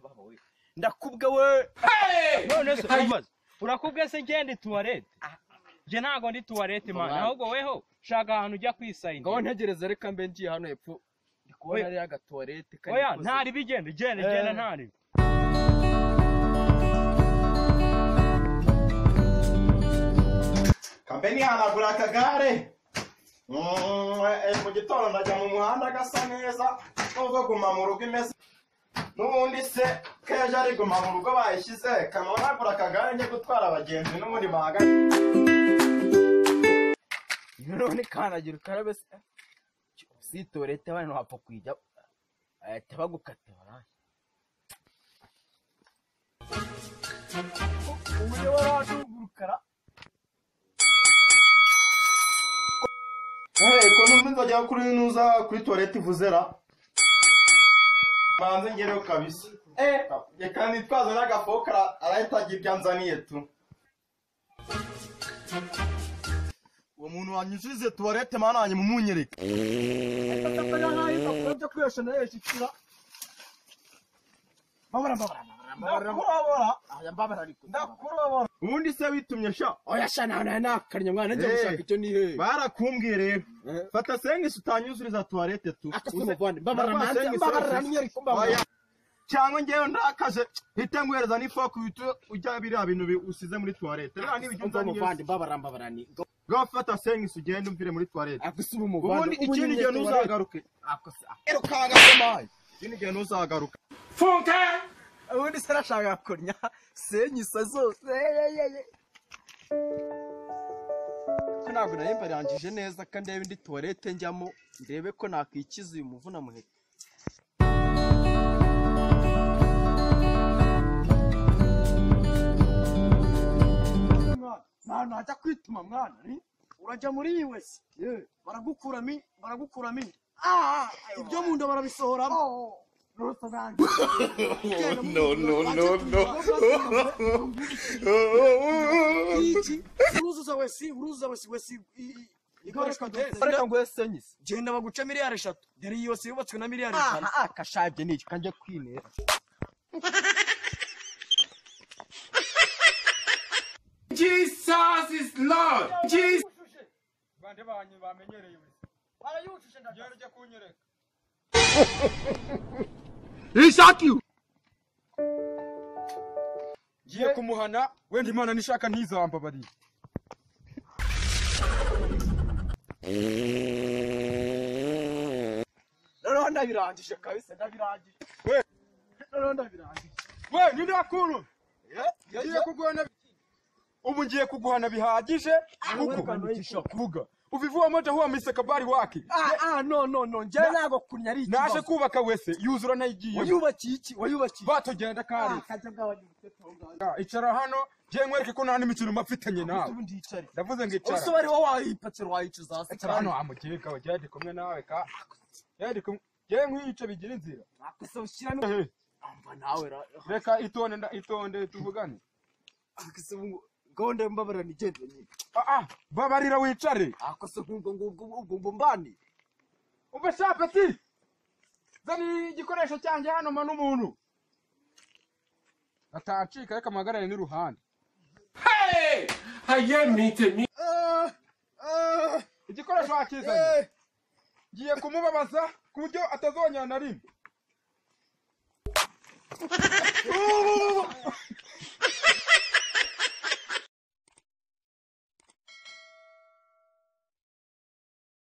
baboye ndakubwa we none se uramaze urakubwe se ngende tuwarete njye ntabwo ndi tuwarete mani ahubwo weho shaka ahantu ujya kwisayina ngaho ntegereza reka mbe ngiye hano hepfo ndi kubona Oya. hariyo agatuwarete oya ntari bigenda genda Eh. genda ntari kambe nihanagura akagare Mm, eh, mu gitondo ndajya mu muhanda gasa neza nubwo guma mu rugo imeze n'ubundi se keje ari guma mu rugo bayishyize kamanagura akagare njye gutwara abagenzi n'ubundi bahagaze none kanagira ukarabe se si tuwarete bano wapfa kujya ahita bagukata baraye uburyo baba badugurukara hey, ko n'undi nzajya kuri nuza kuri tuwarete ivuzera manze ngereho kabisa eh, njye kandi twazo n'agafokara arahita agira ibyo anzaniye tu uwo muntu wanyujije tuwarete mana wanjye mumunyereke atakaga nk'aho impapuro byo kwiyosha nayo yishyura mbabara mbabara mbabara ndakurobora aya mbabara ariko ndakurobora ubundi se witumye sha oya sha nawe nawe nakarya mwana njya Eh. gushaka icyo nihe barakumbwiye rero Eh. fata sengisi utanyuzuriza tuwarete tu akasubiza muvande mbabara Ndabasenge nanjye sengisi. mbabara nyereka mbabara Oya. cyangwa ngewe ndakaje mpite nguhereza n'ifoke uhita ujya biriya bintu bi- usize muri tuwarete rero n'ibyo umva unzaniye muvande mbabara mbabara ni ngaho fata sengisi ugende umvire muri tuwarete agusuba umuvande ubundi ikindi gihe ntuzagaruke akosa erukanga mayi ikindi gihe ntuzagaruka ubundi se arashaka kurya senyisa zose ko ntabwo nari mbarangije neza ko ndebe indi tuwarete njyamo ndebe ko nakwikiza uyu muvuna muheta mwana wajya kwituma mwana ni urajya muri iyi wese baragukuramo in- baragukuramo inda ibyo mu nda barabisohoramo no no no no iki uruzuza wese uruzuza wese wese ikoreshwa reka nguhe senyisa genda baguca miliyari eshatu dore iyi yose yubatswe na miliyari ijana aha akashabye ni iki kanjye kwinera bande banyu bamenyereye we barayujuje ndagera ujya kunyereka ngiye kumuhana wenda imana nishaka ntizambabariye noneho ndabirangije kabisa ndabirangije noneho ndabirangije we ni nakuru ngiye kuguhana ubu ngiye kuguhana bihagije kuko wananisha kuvuga uva ivuyemo jya huwa misi kabari wake ah ah no no no njyewe ntabwo kunya ari naje ikibazo kubaka wese yuzura nayigiye wayubakiye iki wayubakiye batugenda kare akajya bw'abanyirutse tungana icara hano ngiye nkwereke ko nta n'imikino mafitanye nawe ubu ndicare ndavuze ngo ubuse icara bari wowe wayipakira wayicuza hasi icara hano amukeka we jya ndi kumwe nawe ka jya ndi kumwe jya nkwiyica bigira inzira nakusa ushyiramo amva nawe ra reka itonde nda- itonde tuvugane akase ubungu gahunda mbabara ni igenda nyine Ah, ah, babarira wicare akose nk'ubwo ngubwo ubwo ubwo mbani umva shapeti zana igikoresho cyanjye hano mba n'umuntu atacika reka mpagarare n'iruhande ah ah igikoresho wakizanye eh ngiye kumubabaza ku buryo atazongera na rimwe